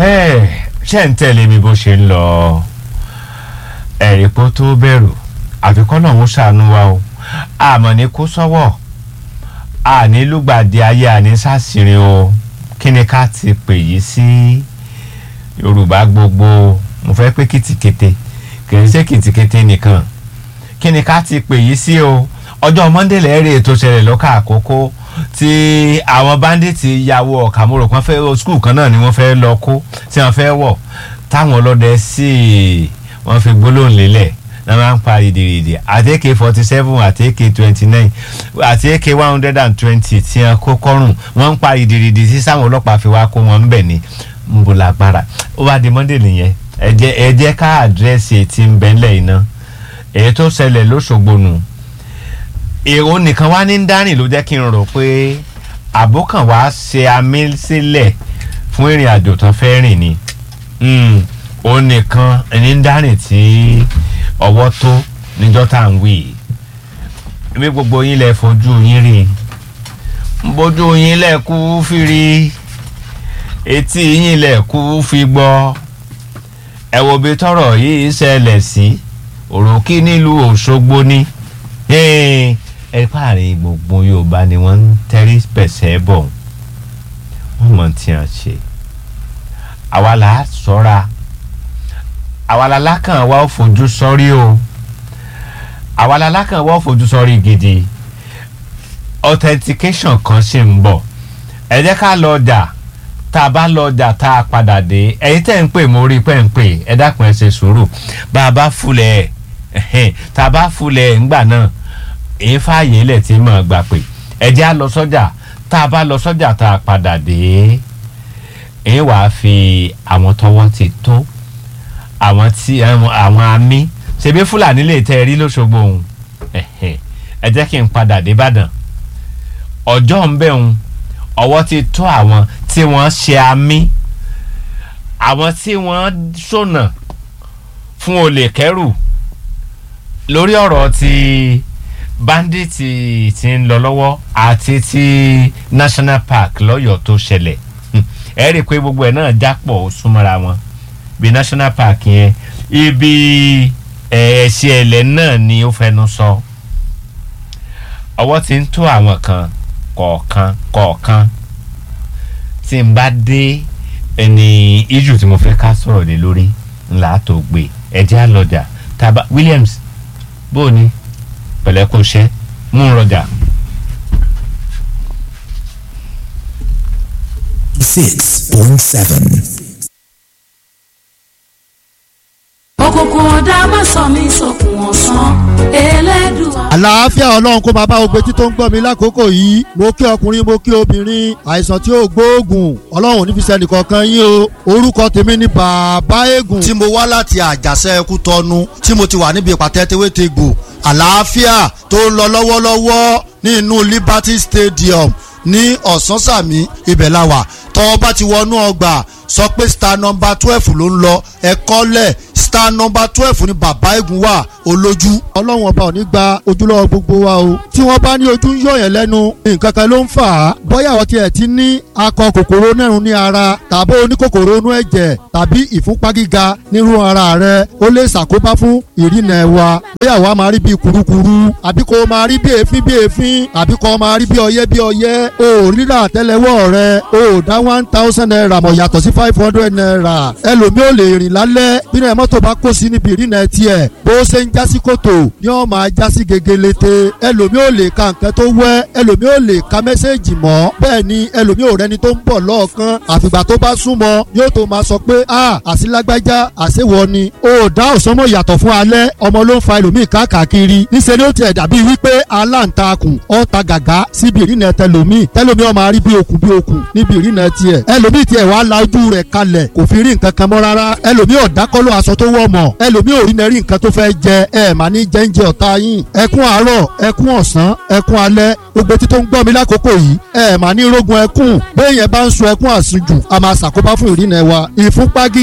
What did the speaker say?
ṣé ń tẹ̀lé mi bó ṣe ń lọ ẹ̀rí pọ́ tó bẹ̀rù àfikún náà ń ṣàánú wa o àmọ́ ní kó sọ́wọ́ àní lùgbàdì ayé àní sàṣìrìn o kí ni ká ti pè yí sí yorùbá gbogbo mo fẹ́ pé kìtìkété kì í ṣe kìtìkété nìkan kí ni ká ti pè yí sí o ọjọ́ monday lẹ́rìí ètò ìṣẹ̀lẹ̀ lọ́kà àkókò tí àwọn bandits ya wọ kàmúrò kan fẹ́ skul kan náà ni wọ́n fẹ́ lọ kó tí wọ́n fẹ́ wọ̀ táwọn ọlọ́dẹ sì wọ́n fi gbólóhùn lélẹ̀ náà máa ń pa ìdìrìdì àti ak forty seven àti ak twenty nine àti ak one hundred and twenty tí wọ́n kó kọ́rùn wọ́n ń pa ìdìrìdì sí sáwọn ọlọ́pàá fi wá kó wọn ń bẹ̀ ní mbùlágbára ó bá di monday nìyẹn ẹ jẹ́ ẹ jẹ́ ká àdírẹ́sì tí ń bẹ́ńlẹ̀ iná èyí tó ṣẹlẹ̀ lóṣogbo nù èrò nìkan wá ní dárìn ló jẹ́ kí n rò pé àbókàn wá ṣe amí sílẹ̀ fún ìrìn àjò tán fẹ́ rìn ni òun nìkan ní dárìn tí ọwọ́ tó níjọ́ tá à ń wí mi gbogbo yín lẹ fojú yín rí bójú yín lẹ kú fìrí etí yín lẹ kú fi gbọ́ ẹ wo bí tọrọ yìí ṣẹlẹ̀ sí òròkì nílùú Òṣogbo ni. Hey ẹ páàrin gbogbo yorùbá ni wọ́n ń tẹ́rí pẹ̀sẹ̀ bọ̀ wọ́n mọ̀ tí a ṣe àwa là á sọ́ra àwa la lákàn wá ó fojú sọ́rí o àwa la lákàn wá ó fojú sọ́rí gidi authentication kan ṣì ń bọ̀ ẹ jẹ́ ká lọ ọjà tá a bá lọ ọjà tá a padà dé ẹ̀yin tẹ́ ń pè mo rí pẹ́ ń pè ẹ dákun ẹ ṣe sùúrù bá a bá fúlẹ̀ ẹ̀ tá a bá fúlẹ̀ ńgbà náà èyí fààyè ilẹ̀ tí mọ̀ gbà pé ẹ̀jẹ̀ á lọ sọ́jà tá a bá lọ sọ́jà tá a padà dé èyí wàá fi àwọn tọwọ́ ti tó àwọn tí àwọn amí ṣebí fúlàní lè tẹ́ ẹ rí lóṣogbo òun ẹ jẹ́ kí n padà dé Ìbàdàn ọjọ́ ń bẹ̀ òun ọwọ́ ti tó àwọn tí wọ́n ṣe amí àwọn tí wọ́n ṣọ̀nà fún olè kẹ́rù lórí ọ̀rọ̀ ti bandits ti ń lọ lọ́wọ́ àti ti national park lọ́yọ̀ọ́ tó ṣẹlẹ̀ ẹ rí i pé gbogbo ẹ̀ náà jápọ̀ ó súnmọ́ra wọn bí national park yẹn ibi ẹ̀ẹ́sẹ̀ ẹ̀lẹ́ náà ni ó fẹnu sọ ọwọ́ ti ń tó àwọn kan kọ̀ọ̀kan kọ̀ọ̀kan tí n bá dé ẹni ijù tí mo fẹ́ ká sọ̀rọ̀ lé lórí ńlá tó gbé ẹ̀jẹ̀ àlọ́jà taba Williams bó o ní pẹ̀lẹ́ kó ṣẹ́ mú un rọjà. six point seven. òkùnkùn ọ̀dà má sọ mí sókun ọ̀sán elédùà. àlàáfíà ọlọ́run kó máa bá ogbe tí tó ń gbọ́ mi lákòókò yìí mo kí ọkùnrin mo kí obìnrin àìsàn tí ó gbóògùn ọlọ́run ní fi sẹ́ni kankan yín o orúkọ tèmi ni bàbá eégún. tí mo wá láti àjàṣe ẹkú tọnu tí mo ti wà níbi ìpàtẹ tewétegbò àlàáfíà tó ń lọ lọ́wọ́lọ́wọ́ ní inú Liberty Stadium ní ọ̀sánsàmì ibẹ̀ la wà tọ́ bá ti wọnú ọgbà sọ pé star number twelve ló ń lọ ẹ̀kọ́ lẹ̀ star number twelve ni bàbá eégún wà olójú. ọlọ́run ọba ò ní gba ojúlọ́wọ́ gbogbo wa o tí wọ́n bá ní ojú ń yọ̀yàn lẹ́nu nǹkan kan ló ń fà á bóyá àwọn tiẹ̀ ti ní akọ kòkòrò nẹ́rùn ní ara tàbí oníkòkòrò inú ẹ̀jẹ̀ tàbí ìfúnpá gíga nírú ara rẹ ó lè ṣàkóbá fún ìrìnà ẹ̀wà bóyá àwa máa rí bí kurukuru àbí kò máa rí bí èéfín bí èéfín àbí kò máa rí bí ọyẹ́ bí ọyẹ́ o rírà àtẹ́lẹwọ́ rẹ o dá one thousand naira mọ̀ yàtọ̀ sí five hundred naira ẹlòmíì ò lè rìn lálẹ́ bínú ẹ̀ mọ́tò bá kó sí níbi ìrìnà tiẹ̀ bó ṣe ń jásí kòtò ni wọ́n máa jásí gegelete ẹlòmíì ò lè ka nǹkan tó wẹ́ ẹlòmíì ò lè ka mẹ́sẹ̀gì mọ́ bẹ́ẹ̀ ni ẹlòmíì ò rẹni tó ń bọ̀ lọ́ọ̀kan àfìgbà tó bá súnmọ́ yóò tó máa sọ pé a àsìlágbájá àṣewọ ni o dá òsánmọ̀ yàtọ̀ fún alẹ́ ọmọ ló ń fa ẹlòmíì káàkiri níṣẹ́ ni ó tiẹ̀ dàbí wípé aláǹtakùn ọ̀ta gàgá síbi ìrìnà tẹlòmíì tẹlòmíì ó máa rí bí okùn bí okùn níbi ìrìnà tiẹ̀ ẹlòmíì tiẹ̀ wàá la ojú rẹ̀ kalẹ̀ kò fi rí nǹkan kan mọ́ rárá ẹlòmíì ọ̀dákọ́lọ́ aṣọ tó wọ̀ mọ̀ ẹlòmíì ò rí nẹ́rí nǹkan tó fẹ́ jẹ ẹ mà ní jẹ́ńjẹ ọ̀tá yín ẹkún àárọ̀ ẹkún ọ̀sán ẹkún alẹ́ gbogbo etí tó ń gbọ́ mi lákòókò yìí ẹ mà ní rógun ẹkún bẹ́ẹ̀ yẹn bá ń sun ẹkún àsunjù a máa ṣàkóbá fún ìrìnà wa ìfúnpá gí